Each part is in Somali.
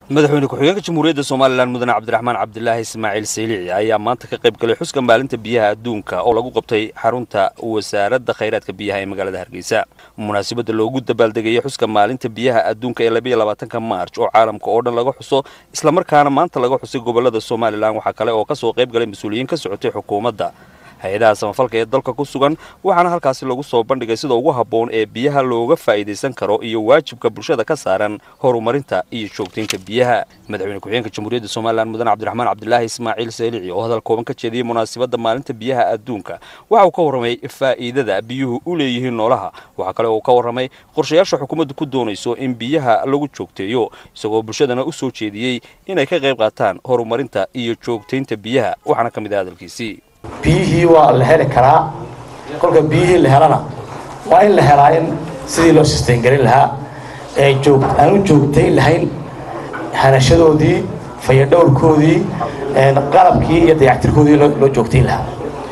madaxweyne ku-xigeenka jamhuuriyadda somalilan mudane cabdiraxmaan cabdilaahi ismaaciil saylici ayaa maanta ka qayb galay xuska maalinta biyaha adduunka oo lagu qabtay xarunta wasaaradda khayraadka biyaha ee magaalada hargeysa munaasabadda loogu dabaaldegayay xuska maalinta biyaha adduunka ee labayo labaatanka maarj oo caalamka oo dhan laga xuso islamarkaana maanta laga xusay gobolada somalilan waxaa kale oo kasoo qayb galay mas-uuliyiin ka socotay xukuumadda hay-adaha samafalka ee dalka ku sugan waxaana halkaasi lagu soo bandhigay sida ugu habboon ee biyaha looga faa'iidaysan karo iyo waajibka bulshada ka saaran horumarinta iyo joogtaynta biyaha madaxweyne ku-xigeenka jamhuuriyadda somalilan mudane cabdiraxmaan cabdilaahi ismaaciil saylici oo hadal kooban ka jeediyey munaasabadda maalinta biyaha adduunka waxa uu ka warramay faa'iidada biyuhu u leeyihiin noolaha waxaa kale oo ka warramay qorshayaasha xukuumaddu ku doonayso in biyaha lagu joogteeyo isagoo bulshadana u soo jeediyey inay ka qayb qaataan horumarinta iyo joogtaynta biyaha waxaana ka mid ah hadalkiisii biyihii waa la heli karaa kolka biyihii la helana waa in la helaa in sidii loo sisteyngelin lahaa ee aan u joogtayn lahayn hanashadoodii fayadhowrkoodii qalabkii iyo dayactirkoodii loo joogtayn lahaa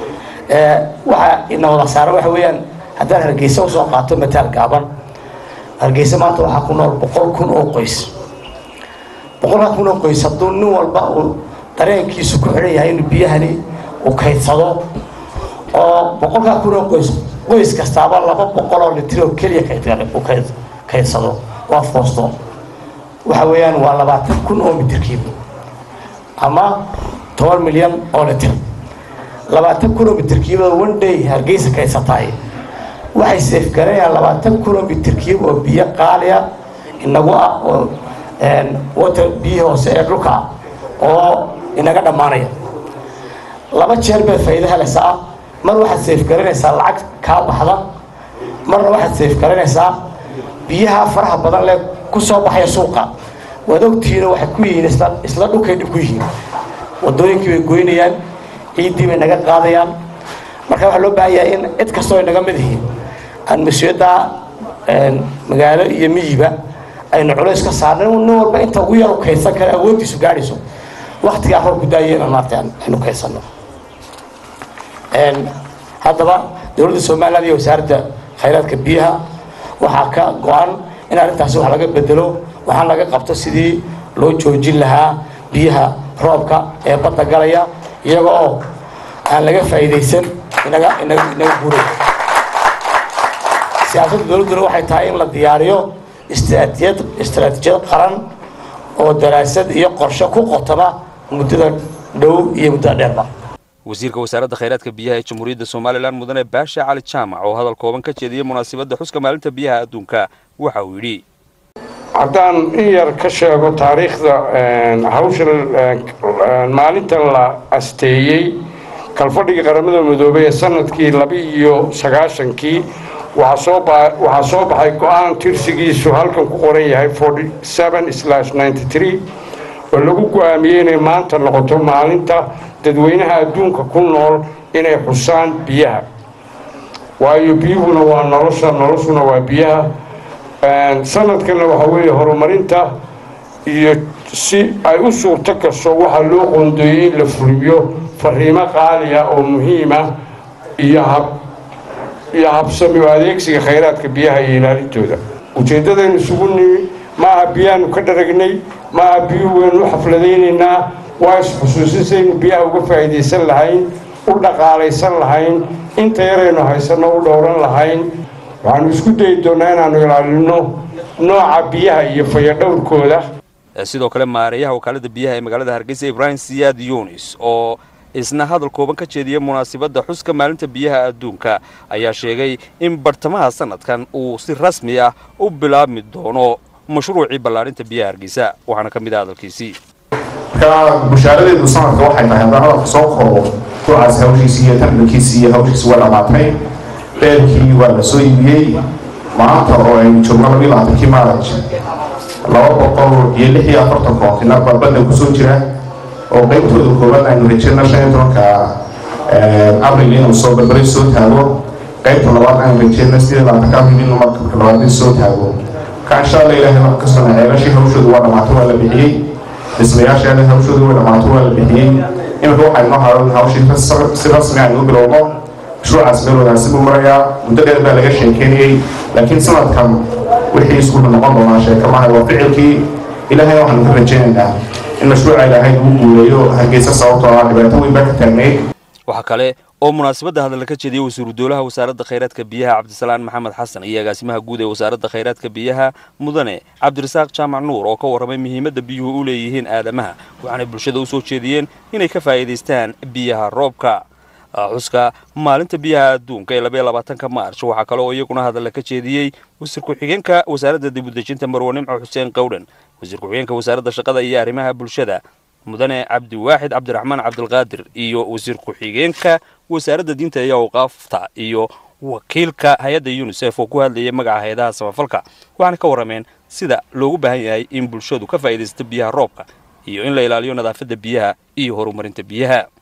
waxaa ina wada saara waxa weeyaan haddaan hargeysa usoo qaato mataal gaaban hargeysa maanta waxaa ku nool boqol kun oo qoys boqolkaa kun oo qoys hadduu nin walba uu dareenkiisu ku xidhan yahay inuu biyahani uu kaydsado oo boqolkaa kun oo qoys qoys kastaaba laba boqol oo litir oo keliya uu kaydsado waa foosto waxa weeyaan waa labaatan kun oo mitirkiiba ama toban milyan oo litir labaatan kun oo mitirkiiba one day hargeysa kaysataay waxay seefgaranayaan labaatan kun oo mitirkiiba oo biyo qaaliya inagu ah oo water biyo hoose ee dhulka oo inaga dhammaanaya laba jeer baad faa'iido helaysaa mar waxaad seefgaranaysaa lacag kaa baxda marna waxaad seefgaranaysaa biyaha faraha badan lee ku soo baxaya suuqa waad ogtihiino waxay ku yihiin isla dhulkay dhib ku yihiin wadooyinkii bay goynayaan ciiddii bay naga qaadayaan marka waxaa loo baahan yahay in cid kastoo ay naga mid yihiin aan mas-uuliyaddaa magaalo iyo miyiba aynu culays ka saarna nin walba inta ugu yar u kaydsan kara awooddiisu gaadhayso waktigaa roobku daaya inaan maarta aynu kaydsanno haddaba dowladda somaliland iyo wasaaradda khayraadka biyaha waxaa ka go-an in arrintaasi wax laga bedelo waxaan laga qabto sidii loo joojin lahaa biyaha roobka ee badda galaya iyaga oo aan laga faa'iidaysan inaga inaga inaga guuray siyaasadda dowladduna waxay tahay in la diyaariyo istraatijiyad istraatijiyad qaran oo daraasad iyo qorshe ku qotoma muddada dhow iyo muddada dheerba wasiirka wasaaradda khayraadka biyaha ee jamhuuriyadda somalilan mudane baasha cali jaamac oo hadal kooban ka jeediyey munaasabadda xuska maalinta biyaha adduunka waxa uu yidhi haddaan in yar ka sheego taariikhda hawsha maalintan la asteeyey kalfadhigii qaramada midoobey ee sanadkii laba-iyo sagaashankii waxaa soo baxay go-aan tirsigiisu halkan ku qoran yahay oo lagu go-aamiyey inay maanta noqoto maalinta dadweynaha adduunka ku nool inay xusaan biyaha waayo biyuhuna waa nolosha noloshuna waa biyaha sanadkanna waxaa weeye horumarinta iyo si ay u suurto gasho waxaa loo qoondeeyey in la fuliyo fariimo qaaliya oo muhiima iyo hab iyo habsami oo adeegsiga khayraadka biyaha iyo ilaalintooda ujeeddadaynu isugu nimi maaha biyaanu ka dharagnay maaha biyuhu waynu u xafladaynaynaa waa is-xusuusinsaynu biyaha uga faa'iidaysan lahayn u dhaqaalaysan lahayn inta yaraynu haysanno u dhowran lahayn waxaanu isku dayi doonnaa inaannu ilaalino nooca biyaha iyo fayadhowrkooda sidoo kale maareeyaha wakaalada biyaha ee magaalada hargeysa ibraahim siyaad yunis oo isna hadal kooban ka jeediyey munaasabadda xuska maalinta biyaha adduunka ayaa sheegay in bartamaha sanadkan uu si rasmi ah u bilaabmi doono mashruucii ballaarinta biyaha hargeysa waxaana ka mid ah hadalkiisii marka bushaaradeedu sanadka waxay tahay haddaan hadalka soo koobo kuwaas hawshiisii iyo tarbankiisii iyo hawshiisi waa dhammaatay beelkii waa la soo iibiyey maanta oo aynu joogno labiyo labaatankii maaraj laba boqol iyo lix iyo afartan koontinar baa badda kusoo jira oo qaybtooda kooban aynu rajeyno shan iyo tobanka abril inuu soo barbari soo taago qaybta labaad aynu rajeyno sideed labaatanka abril inuu markabka labaad soo taago marka insha allah ilaahay wax kastoo ceelashii hawshooda waa dhammaatay waa la bixiyey dhismayaasheeda hawshooda waa dhammaatay waa la bixiyey iminka waxay noo haran hawshii si rasmi aynu u bilowno mashruucaas meel wanaagsan buu marayaa muddo dheer baa laga sheekeynayey laakiin sanadkan wixii isku noqon doonaa sheekamaha waa ficilkii ilaahayna waxaanu ka rajaynaynaa in mashruuca ilaahay lagu guuleeyo hargeysa sababtoo ah dhibaato weyn baa ka taagnayd waxaa kale oo munaasabadda hadalla ka jeediyey wasiiru dowlaha wasaaradda khayraadka biyaha cabdisalaan maxamed xasan iyo agaasimaha guud ee wasaaradda khayraadka biyaha mudane cabdirasaaq jaamac nuur oo ka warramay muhiimadda biyuhu u leeyihiin aadamaha waxaanay bulshada u soo jeediyeen inay ka faa'iidaystaan biyaha roobka xuska maalinta biyaha adduunka ee labaiyo labaatanka maarch waxaa kale oo iyaguna hadalla ka jeediyey wasiir ku-xigeenka wasaaradda dibudejinta marwe nimco xuseen qowdhan wasiir ku-xigeenka wasaaradda shaqada iyo arrimaha bulshada mudane cabdiwaaxid cabdiraxmaan cabdilqaadir iyo wasiir ku-xigeenka wasaaradda diinta iyo awqaafta iyo wakiilka hay-adda unisef oo ku hadlayay magaca hay-adaha samafalka waxaana ka warrameen sida loogu baahan yahay in bulshadu ka faa'iidaysto biyaha roobka iyo in la ilaaliyo nadaafadda biyaha iyo horumarinta biyaha